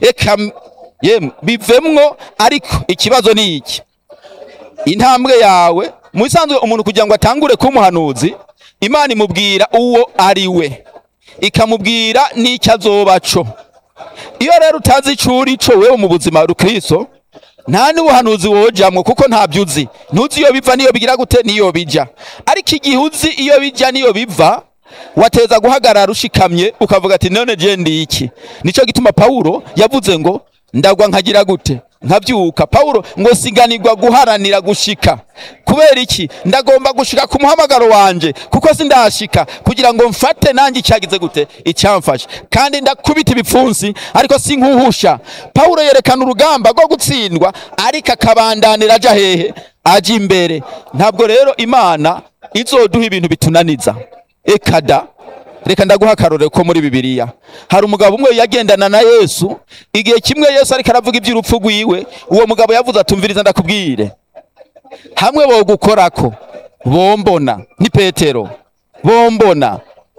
eka m- yemwe bivemwo ariko ikibazo ni iki intambwe yawe mu bisanzwe umuntu kugira ngo atangure kuba umuhanuzi imana imubwira uwo ari we ikamubwira n'icyo azoba co iyo rero utazi ico uri co wewe mu buzima rukristo nta n'ubuhanuzi wojamwo kuko ntabyo uzi ntuzi iyo biva niyo bigira gute niyo bija ariko igihe uzi iyo bija niyo biva wateza guhagarara ushikamye ukavuga ati none je ndi iki nico gituma Paulo yavuze ngo ndagwa nkagira gute nkabyuka Paulo ngo siganirwa guharanira gushika kubera iki ndagomba gushika ku muhamagaro wanje kuko sindashika kugira ngo mfate nanjye icyagize gute icyamfashe kandi ndakubita ibipfunsi ariko sinkuhusha Paulo yerekana urugamba rwo gutsindwa ariko akabandanira aja hehe aja imbere ntabwo rero imana izoduha ibintu bitunaniza ekada reka ndaguha akarorero ko muri bibiliya hari umugabo umwe yagendana na yesu igihe kimwe yesu ariko aravuga iby'urupfu rwiwe uwo mugabo yavuze atumviriza ndakubwire hamwe bogukorako bombona ni petero bombona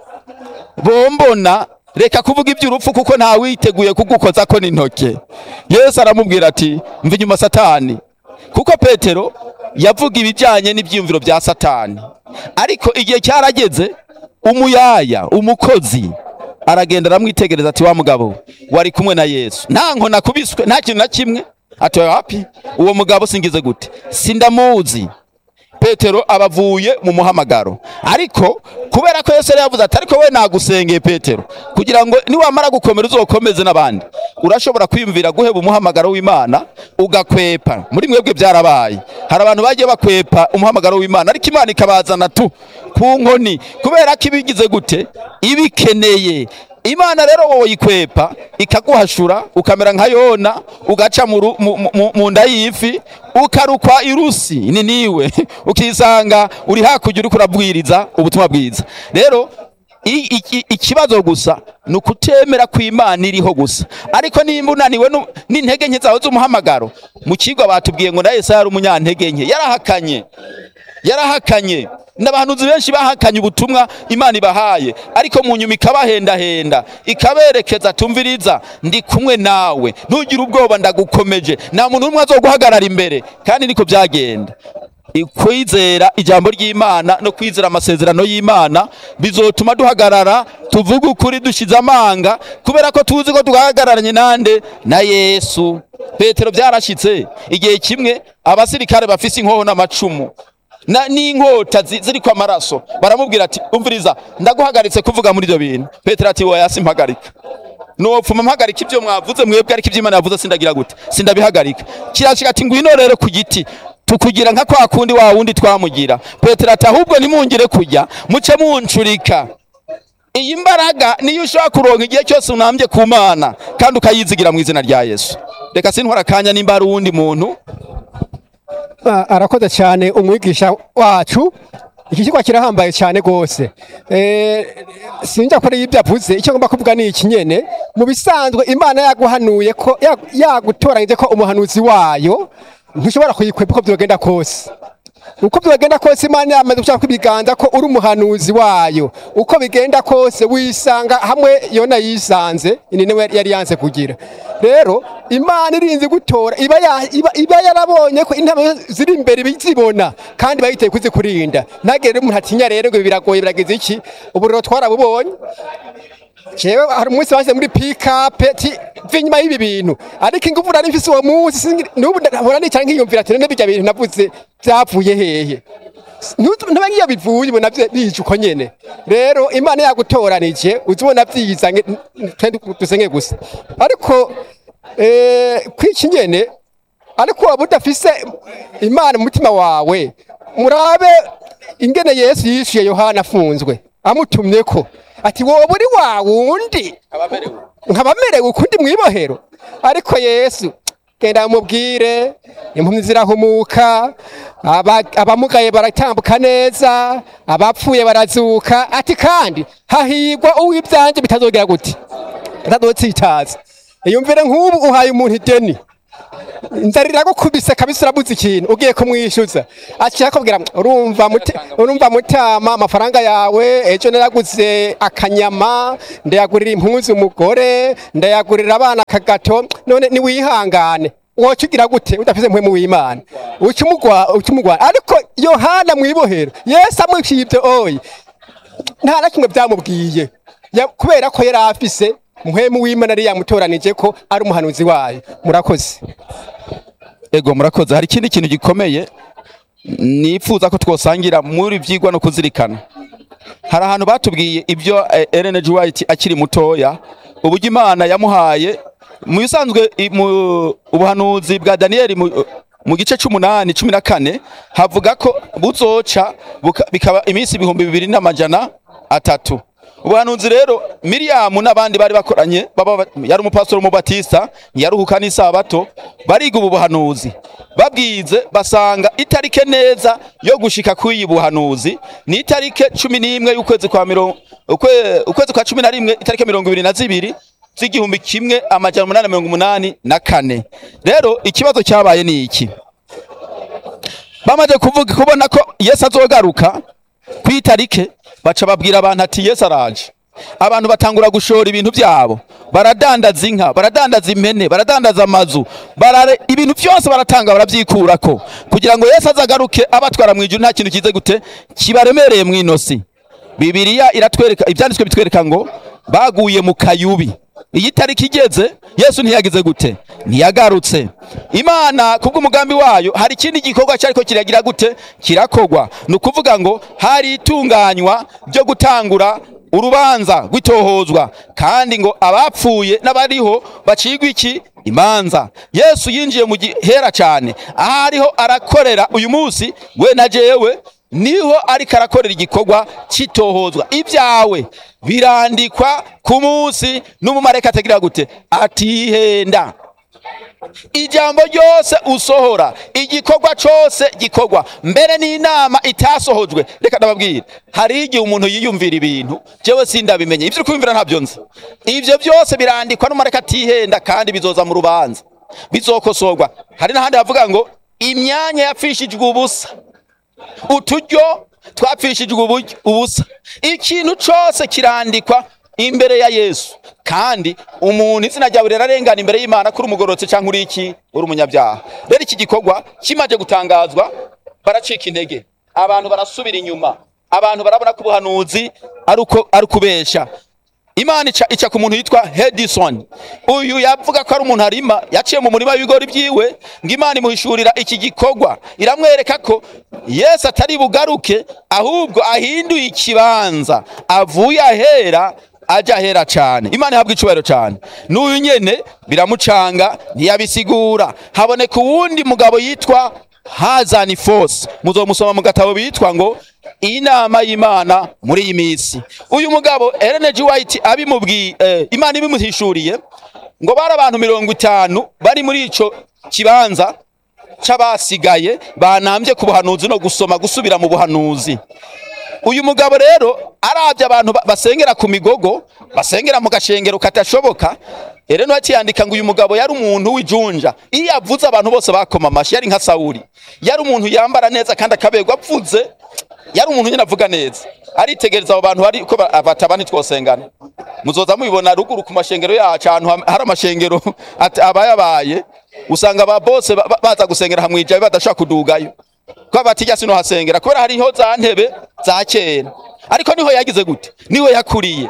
bombona reka kuvuga iby'urupfu kuko nta witeguye kugukozako n'intoke yesu aramubwira ati mva inyuma satani kuko petero yavuga ibijyanye n'ibyiyumviro bya satani ariko igihe cyarageze umuyaya umukozi aragenda aramwitegereza ati wa mugabo wari kumwe na yesu nta nkona kubiswe nta kintu na kimwe ati wapi uwo mugabo singize gute sindamuzi petero abavuye mu muhamagaro ariko kubera ko yesu yari yavuze ati ariko we nagusengeye petero kugira ngo niwamara gukomera uzokomeze n'abandi urashobora kwiyumvira guheba umuhamagaro w'imana ugakwepa muri mwebwe byarabaye hari abantu bagiye bakwepa umuhamagaro w'imana ariko imana ikabazana tu ku nkoni kubera ko ibigize gute ibikeneye imana rero wowe yikwepa ikaguhashura ukamera nka yona ugaca mu ru- mu- mu- mu nda y'ifi ukarukwa irusi ni niwe ukisanga uri hakurya uriko urabwiriza ubutumwa bwiza rero i- iki- ikibazo gusa ni ukutemera ko imana iriho gusa ariko nimba unaniwe nu- n'intege nke zawe z'umuhamagaro mu kigo batubwiye ngo na yesu yari umunyantege nke yarahakanye yarahakanye n'abahanuzi benshi bahakanye ubutumwa imana ibahaye ariko mu nyuma ikabahendahenda ikaberekeza tumviriza ndi kumwe nawe ntugire ubwoba ndagukomeje nta muntu n'umwe azoguhagarara imbere kandi niko byagenda kwizera ijambo ry'imana no kwizera amasezerano y'imana bizotuma duhagarara tuvuge ukuri dushize amanga kubera ko tuzi ko duhagararanye nande na yesu petero byarashyitse igihe kimwe abasirikare bafise inkoho n'amacumu na n'inkota zi- ziriko amaraso baramubwira ati umviriza ndaguhagaritse kuvuga muri ibyo bintu petero ati wowe yasi mpagarika nopfuma mpagarika ibyo mwavuze mwebwe ariko ibyo imana yavuze sindagira gute sindabihagarika kirashika ati ngwino rero ku giti tukugira nka kwa kundi wa wundi twamugira petero ati ahubwo nimungire kujya muce muncurika iyi mbaraga niyo ushobora kuronka igihe cyose unambye ku mana kandi ukayizigira mu izina rya yesu reka sintwara akanya nimba hari uwundi muntu Ah, arakoze cyane umwigisha wacu iki kigo kirahambaye cyane rwose Eh, sinjya kure y'ibyo avuze icyo ngomba kuvuga ni iki nyene mu bisanzwe imana yaguhanuye ko ya- yagutoranyije ko umuhanuzi wayo ntushobora kuyikwepa uko byogenda kose uko byagenda kose imana yamaze gushaka ibiganza ko uri umuhanuzi wayo uko bigenda kose wisanga hamwe yona yisanze ni nawe yari yanze kugira rero imana irinze gutora iba, ya- iba, iba yarabonye ko intama ziri imbere bizibona kandi bayiteye kuzikurinda ntagere umuntu atinya rero ngo ibi biragoye birageze iki ubu rero twarabubonye jewe hari umunsi washyize muri pikape ti mva inyuma y'ibi bintu ariko ingufu nari mfise uwo munsi singi- n'ubu ndahora nicara nkiyumvira ati none birya bintu navuze byavuye hehe ntube ngiyo bivuye ubona bye- bije uko nyene rero imana yagutoranije uzibona byiza nge- twende dusenge gusa ariko eh, kwiki nyene ariko waba udafise imana mu mutima wawe murabe ingene yesu yishuye yohana afunzwe amutumyeko ati wowe uri wa wundi nkabamerewe ukundi mwibohero ariko yesu genda mubwire impumyi zirahumuka aba- abamugaye baratambuka neza abapfuye barazuka ati kandi hahigwa uw'ibyanje bitazogera gute bitazotsitaza iyumvire nk'ubu uhaye umuntu ideni inzara iragukubise kabisa urabuze ikintu ugiye kumwishyuza aciye akubwira urumva mute- urumva mutama amafaranga yawe ejo naraguze akanyama ndayagurira impuzu umugore ndayagurira abana akagato none niwihangane woca ugira gute udafise mpwemu w'imana uca umugwa- uca umugwana ariko yohana mwibohero yesu amwishyuye ibyo oyi nta na kimwe byamubwiye Ya- kubera ko yari afise mpwemu w'imana yari yamutoranije ko ari umuhanuzi wayo murakoze ego murakoze hari ikindi kintu gikomeye nifuza ko twosangira muri byigwa no kuzirikana hari ahantu batubwiye ibyo eh, Ellen G. White akiri mutoya uburyo Imana yamuhaye mu bisanzwe i- mu ubuhanuzi bwa Daniel mu, mu gice c'umunani cumi na kane havuga ko buzoca buka- bikaba iminsi ibihumbi bibiri n'amajana atatu ubuhanuzi rero miriyamu n'abandi bari bakoranye baba yari umupastori w'umubatista yaruhuka n'isabato bariga ubu buhanuzi babwize basanga itarike neza yo gushika kw'iyi buhanuzi ni itarike cumi n'imwe y'ukwezi kwa mirongo ukwe- ukwezi kwa cumi na rimwe itarike mirongo ibiri na zibiri z'igihumbi kimwe amajana umunani na mirongo umunani na kane rero ikibazo cyabaye ni iki bamaze kuvuga kubona ko yesu azogaruka ku itarike baca babwira abantu ati yesu araje abantu batangura gushora ibintu byabo baradandaza inka baradandaza impene baradandaza amazu barare ibintu byose baratanga barabyikurako kugira ngo yesu azagaruke abatwara mu ijuru nta kintu kize gute kibaremereye mu inosi bibiliya iratwereka ibyanditswe bitwereka ngo baguye mu kayubi iyi tariki igeze yesu ntiyagize gute ntiyagarutse imana kubw'umugambi wayo hari ikindi gikorwa cyariko kiragira gute kirakogwa ni ukuvuga ngo hari itunganywa ryo gutangura urubanza rw'itohozwa kandi ngo abapfuye n'abariho bacigwa iki imanza yesu yinjiye mu gihera cyane aho ariho arakorera uyu munsi we na jewe niho ariko arakorera igikorwa cy'itohozwa ibyawe birandikwa ku munsi n'umumarayika atagira gute atihenda ijambo ryose usohora igikorwa cyose gikorwa mbere n'inama itasohojwe reka ndababwira hari igihe umuntu yiyumvira ibintu jewe sindabimenye ibyo uri kwiyumvira ntabyo nzi ibyo byose birandikwa n'umumarayika atihenda kandi bizoza mu rubanza bizokosorwa hari n'ahandi havuga ngo imyanya yapfishijwe ubusa uturyo twapfishijwe uburyo- ubusa ikintu cyose kirandikwa imbere ya yesu kandi umuntu izina ryawe rirarengana imbere y'imana kuri umugororotse cyangwa uri iki uri umunyabyaha rero iki gikorwa kimaze gutangazwa baracika intege abantu barasubira inyuma abantu barabona ko ubuhanuzi ari uko ari ukubesha imana ica, ica ku muntu yitwa hedison uyu yavuga ko ari umuntu arima yaciye mu murima w'ibigori byiwe ngo imana imuhishurira iki gikorwa iramwereka ko yesu atari bugaruke ahubwo ahinduye ikibanza avuye ahera ajya ahera cyane imana ihabwa icubahiro cyane n'uyu nyene biramucanga ntiyabisigura haboneka uwundi mugabo yitwa hazani force muzomusoma mu gatabo bitwa ngo inama y'imana muri iyi minsi uyu mugabo Ellen G. White abimubwiye eh, imana ibimuhishuriye ngo bari abantu mirongo itanu bari muri ico kibanza c'abasigaye banambye ku buhanuzi no gusoma gusubira mu buhanuzi uyu mugabo rero arabye abantu ba- basengera ku migogo basengera mu gashengero katashoboka rero yandika ngo uyu mugabo yari umuntu w'ijunja iyo yavuze abantu bose bakoma amashyi yari nka sawuri yari umuntu yambara neza kandi akaberwa apfuze yari umuntu nyine avuga neza aritegereza abo bantu bari ko ba- bataba ntitwosengana muzoza mubibona ruguru ku mashengero yacu ahantu ham- hari amashengero at- abayabaye usanga aba bose ba- ba- baza gusengera hamwe ijabe badashaka kudugayo ko batijya sino hasengera kubera hariho za ntebe za kera ariko niho yagize gute niho yakuriye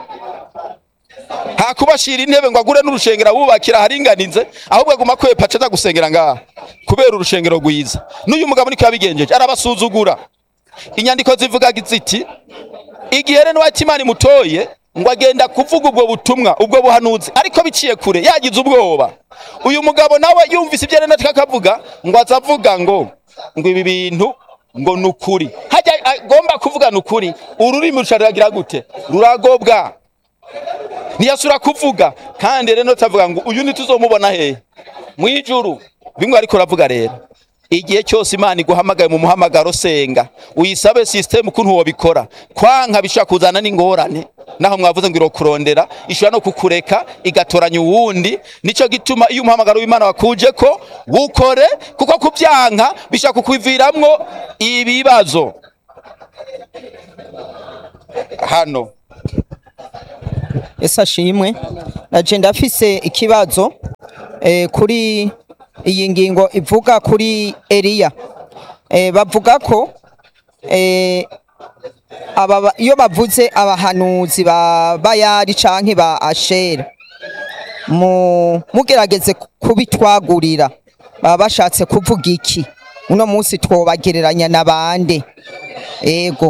hakubashira intebe ngo agure n'urushengero abubakira haringanize ahubwo aguma kwepa aca aza gusengera ngaha kubera urushengero rwiza n'uyu mugabo niko yabigenjeje arabasuzugura inyandiko zivuga ziti igihe rero Imana imutoye ngo agenda kuvuga ubwo butumwa ubwo buhanuzi ariko biciye kure yagize ubwoba uyu mugabo nawe yumvise ibyo rero akavuga ngo azavuga ngo ngo ibi bintu ngo ni ukuri hajya agomba kuvuga ni ukuri ururimi rusharagira gute ruragobwa ntiyasura kuvuga kandi rero tavuga ngo uyu ntituzomubona hehe mu ijuru bimwe ariko uravuga rero igihe cyose imana iguhamagaye mu muhamagaro senga uyisabe sisiteme ukuntu wabikora kwanka bishobora kuzana n'ingorane naho mwavuze ngo irokurondera ishobora no kukureka igatoranya uwundi nico gituma iyo umuhamagaro w'Imana wakuje ko wukore kuko kubyanka bishaka kukwiviramwo ibibazo hano ese ashimwe naje ndafise ikibazo eh, kuri iyi ngingo ivuga kuri Eliya eh, bavuga ko eh, aba ba- iyo bavuze abahanuzi ba Bayali canke ba Ashera mu mugerageze kubitwagurira baba bashatse kuvuga iki uno munsi twobagereranya na bande ego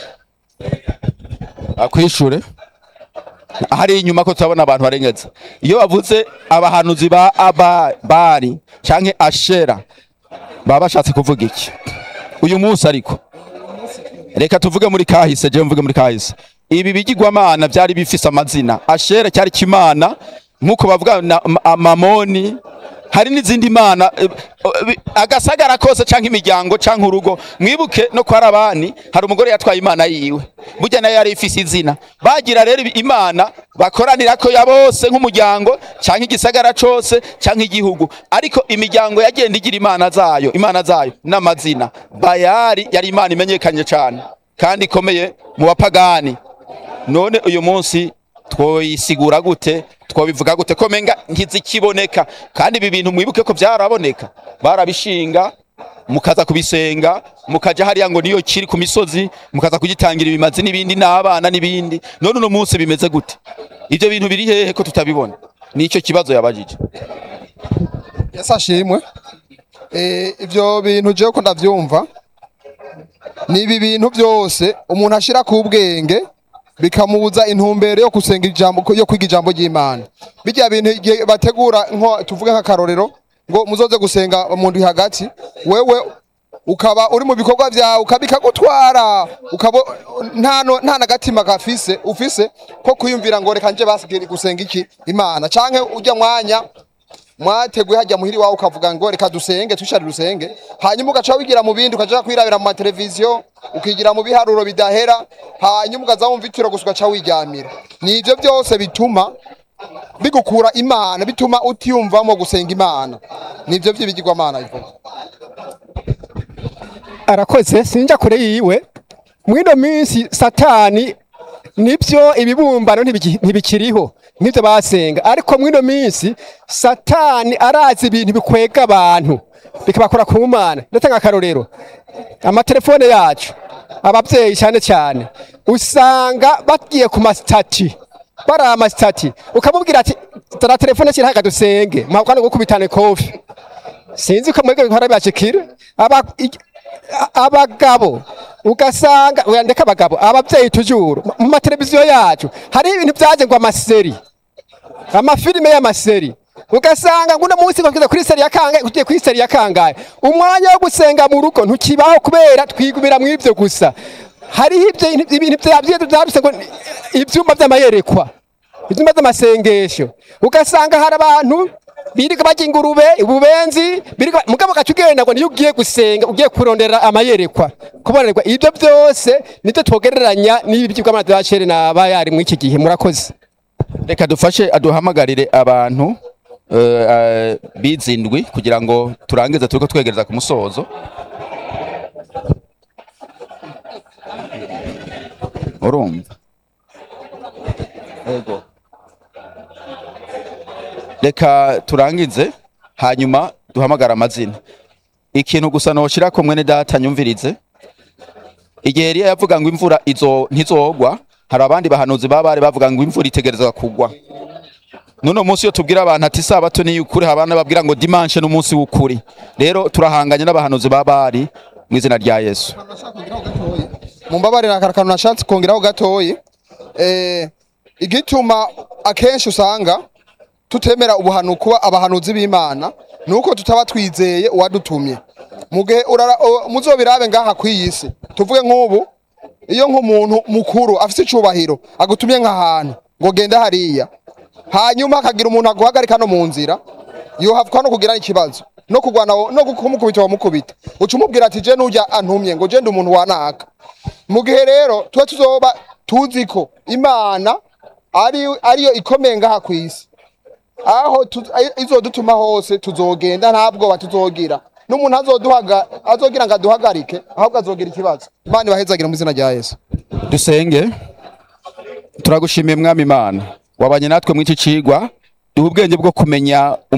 akwishure hari inyuma ko turabona abantu barengeza iyo bavuze abahanuzi ba aba bari canke ashera baba bashatse kuvuga iki uyu munsi ariko reka tuvuge muri kahise je mvuge muri kahise ibi bigirwamana byari bifise amazina ashera cyari kimana nkuko bavuga na ma- mamoni hari n'izindi mana eh, eh, agasagara kose canke imiryango canke urugo mwibuke no kwa rabani hari umugore yatwaye imana yiwe burya nayo yari ifise izina bagira rero ibi- imana bakoranira ko ya bose nk'umuryango canke igisagara cose canke igihugu ariko imiryango yagenda igira imana zayo imana zayo n'amazina bayari yari imana imenyekanye cane kandi ikomeye mu bapagani none uyu munsi twoyisigura gute twobivuga gute ko menga ntizikiboneka kandi ibi bintu mwibuke ko byaraboneka barabishinga mukaza kubisenga mukaja hariya ngo niyo kiri ku misozi mukaza kugitangira ibimazi n'ibindi n'abana n'ibindi none uno munsi bimeze gute ivyo bintu biri hehe ko tutabibona nico kibazo yabajije Yesu ashimwe Eh, ivyo bintu jewe ko ndavyumva ni ibi bintu byose umuntu ashira ku bwenge bikamubuza intumbero yo gusenga ijambo yo kwiga ijambo ry'Imana bijya bintu igihe bategura nko tuvuge nk'akarorero ngo muzoze gusenga mu ndwi hagati wewe ukaba uri mu bikorwa vyawe ukabikagutwara ukaba nta no- nta nagatima gafise ufise ko kwiyumvira ngo reka nje basigere gusenga iki Imana canke ujya mwanya mwateguye hajya muhiri wawe ukavuga ngo reka dusenge twishare dusenge hanyuma ugaca wigira mu bindi ukaja kwirabira mu mateleviziyo ukigira mu biharuro bidahera hanyuma ukaza wumva itiro gusa ugaca wiryamira ni ivyo byose bituma bigukura imana bituma utiyumvamo gusenga imana nivyo vy'ibigirwamana bivuga arakoze sinja kure yiwe mwino minsi satani nibyo ibibumbano ntibiki- ntibikiriho nibyo basenga ariko mwino minsi satani arazi ibintu bikwega abantu bikabakora ku mana ndatanga akarorero amatelefone yacu ababyeyi cyane cyane usanga bagiye ku masitati bari amasitati ukamubwira ati tara telefone kirahaga dusenge mpabwa no gukubitana kofi sinzi ko mwebwe bihora bibashikira aba i- a- abagabo ugasanga uyandeka abagabo abavyeyi tujuru mu mateleviziyo yacu hari ibintu vyaje ngo amaseri amafilime y'amaseri ugasanga nguno munsi bakize kuri seri ya kangahe ugiye kuri seri ya kangahe umwanya wo gusenga mu rugo ntukibaho kubera twigumira mu ivyo gusa hariho ivyo ibintu vyavye vyaruse ngo ivyumba vy'amayerekwa ivyumba vy'amasengesho ugasanga hari abantu birirwa barya ingurube ububenzi birirwa mugabo gaca ugenda ngo niyo ugiye gusenga ugiye kurondera amayerekwa kubonerwa ibyo byose nivyo twogereranya n'ibi by'ubwamana bw'abacere n'abayari muri iki gihe murakoze reka dufashe aduhamagarire abantu eh, eh, bizindwi kugira ngo turangize turiko twegereza ku musozo urumva Ego. reka turangize hanyuma duhamagara amazina ikintu gusa noshira ko mwene data nyumvirize igihe Eliya yavuga ngo imvura izo ntizogwa hari abandi bahanuzi baba bari bavuga ngo imvura itegerezwa kugwa none munsi iyo tubwira abantu ati sabato ni ukuri habana babwira ngo dimanche n'umunsi w'ukuri rero turahanganye n'abahanuzi baba bari mu izina rya Yesu mumbabarira akara kantu nashatse kongeraho gatoyi eh, igituma akenshi usanga tutemera ubuhanu kuba abahanuzi b'imana nuko tutaba twizeye uwadutumye mugihe urara- o- muzobirabe ngaha kw'iyi si tuvuge nk'ubu iyo nk'umuntu mukuru afise icubahiro agutumye nk'ahantu ngo genda hariya hanyuma akagira umuntu aguhagarika no mu nzira yohavwa no kugira ikibazo no kugwana wo- no kumukubita wamukubita uca umubwira ati je nujya antumye ngo je ndi umuntu wanaka mu gihe rero tuba tuzoba tuzi ko imana ari ariyo ikomeye ngaha ku isi aho tu- ai- izodutuma hose tuzogenda nta bwoba tuzogira n'umuntu azoduhaga azogira ngo aduhagarike ahubwo azogira ikibazo imana ibahezagira mu izina rya yesu dusenge turagushimiye mwami imana wabanye natwe mw'iki cigwa duha ubwenge bwo kumenya